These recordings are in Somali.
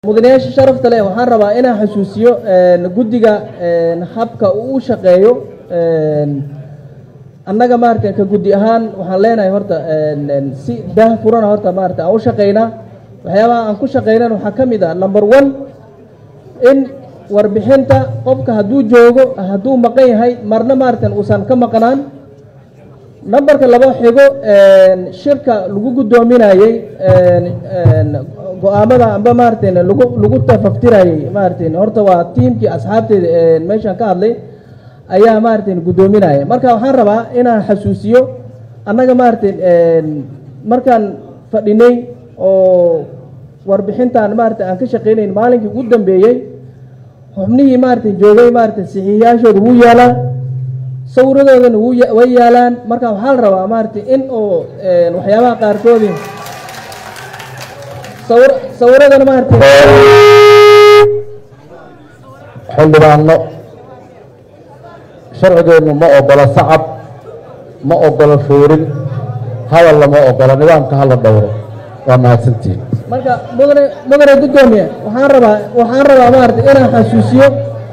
mudanayaasha sharafta leh waxaan rabaa inaan xasuusiyo guddiga habka uu u shaqeeyo annaga maarata ka guddi ahaan waxaan leenahay horta si daah furana horta maarata aan u shaqaynaa waxyaabaha aan ku shaqaynan waxaa ka mid ah number one in warbixinta qofka hadduu joogo hadduu maqan yahay marna maaratan uusan ka maqnaan nambarka laba xigo shirka lagu guddoominayey go-aamada amba maaratan lagu lagu tafaftirayey maaratan horta waa tiimkii asxaabteeda meeshan ka hadlay ayaa maaratan guddoominaya marka waxaan rabaa inaan xasuusiyo annaga maaratan markaan fadhinay oo warbixintan maarata aan ka shaqeynayn maalinkii ugu dambeeyey xubnihii maarata joogay maarata saxiixiyaashooda wuu yaalaa sawiradoodana way yaalaan marka waxaa la rabaa maarata in oo waxyaabaha qaarkoodii sawir sawiradana maarata xildhibaano sharcigeennu ma ogola sacab ma ogola foorin hadal lama ogola nidaamka hala dhowro waa mahadsantihin marka mudane mudane guddoomiye waxaan rabaa waxaan rabaa maarata inaan xasuusiyo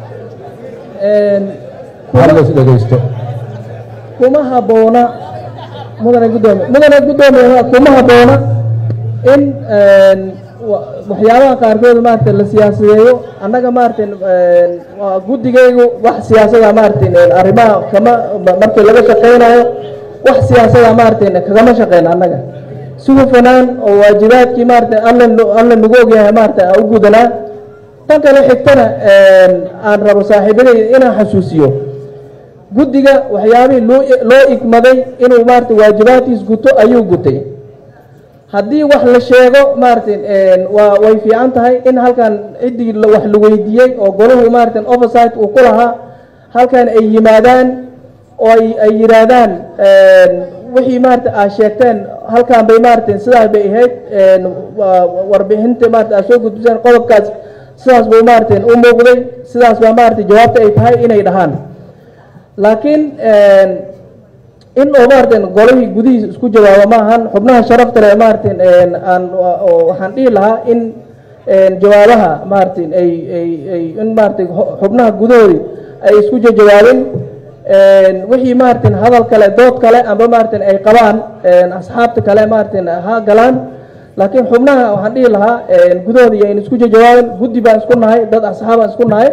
halas dhegeysto kuma habboona mudane guddoomiye mudane guddoomiye kuma habboona in waxyaabaha qaarkood maarata la siyaasadeeyo annaga maarata guddigaygu wax siyaasada maarata arrimaha kama markii laga shaqeynayo wax siyaasada maarata kagama shaqeyna annaga si hufanaan oo waajibaadkii maarata alla alla nagu ogyahay maarata aan u gudanaa tan kale xigtana aan rabo saaxiibadayda inaan xasuusiyo guddiga waxyaabihii loo loo igmaday inuu maarata waajibaadkiis guto ayuu gutay haddii wax la sheego maarata waa way fiican tahay in halkan ciddii wax la weydiiyey oo golahu maarata oversight uu ku lahaa halkan ay yimaadaan oo ay ay yidhaahdaan wixii maarata aad sheegteen halkan bay maarata sidaas bay ahayd warbixinta maarata aad soo gudbiseen qodobkaas sidaas buu maarata u muuqday sidaas baa maarata jawaabta ay tahay inay dhahaan laakiin in oo maarata golihii gudihiisa isku jawaabo ma ahan xubnaha sharafta leh maarata aan waxaan dhihi lahaa in jawaabaha maarata ay ay ay in maarata xubnaha gudahoodii ay isku jawaabin wixii maarata hadal kale dood kale amba maarata ay qabaan asxaabta kale maarata ha galaan laakiin xubnaha waxaan dhihi lahaa gudahooda iyo aynu isku jawaabin guddi baan isku nahay dad asxaabaan isku nahay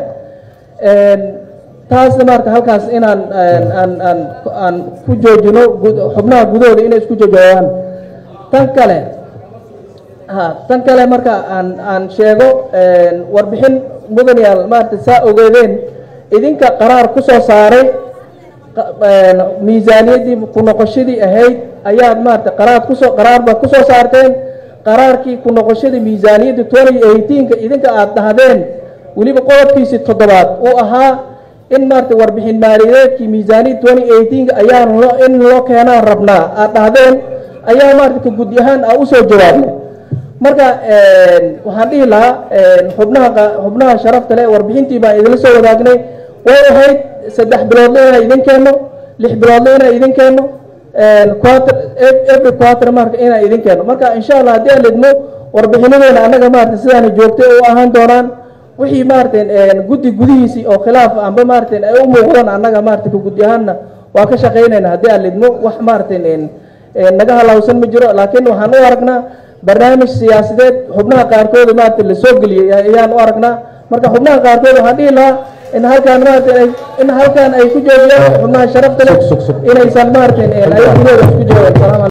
taasna maarata halkaas inaan aan aan aan ku joojino xubnaha gudahooda inay isku jawaabaan tan kale ha tan kale marka aan aan sheego warbixin mudanayaal maarata saa ogeedeen idinka qaraar ku soo saaray miisaaniyaddii ku noqoshadii ahayd ayaad maarata qaraar kusoo qaraar baad kusoo saarteen qaraarkii ku noqoshadii miisaaniyadda twenty eighteenka idinka aada dhahdeen weliba qodobkiisii toddobaad uu ahaa in maarata warbixin maaliyadeedkii miisaaniyad twenty eighteenka ayaan loo in loo keenaan rabnaa aada dhahdeen ayaa maarata ka guddi ahaan aa usoo jawaabnay marka waxaan dhihi lahaa xubnaha xubnaha sharafta leh warbixintii baan idinla soo wadaagnay way ahayd saddex biloodle inaan idin keenno lix biloodle inaan idin keenno quater every quater marka inaan idin keenno marka insha allah haddii aan lidmo warbixinadeena annaga maarata sidaana joogtay u ahaan doonaan wixii maarata guddi gudihiisii oo khilaaf amba maarata ay u muuqdaan annaga maarata ka guddi ahaanna waa ka shaqaynayna haddii aan lidmo wax maarata naga halawsan ma jiro laakiin waxaan u aragnaa barnaamij siyaasadeed xubnaha qaarkood maarata la soo geliyey ayaan u aragnaa marka xubnaha qaarkood waxaan dhihi lahaa in halkaan maarata in halkaan ay ku joogiyaan xubnaha sharafta leh inaysan maarata ay gudahooda isku joogaan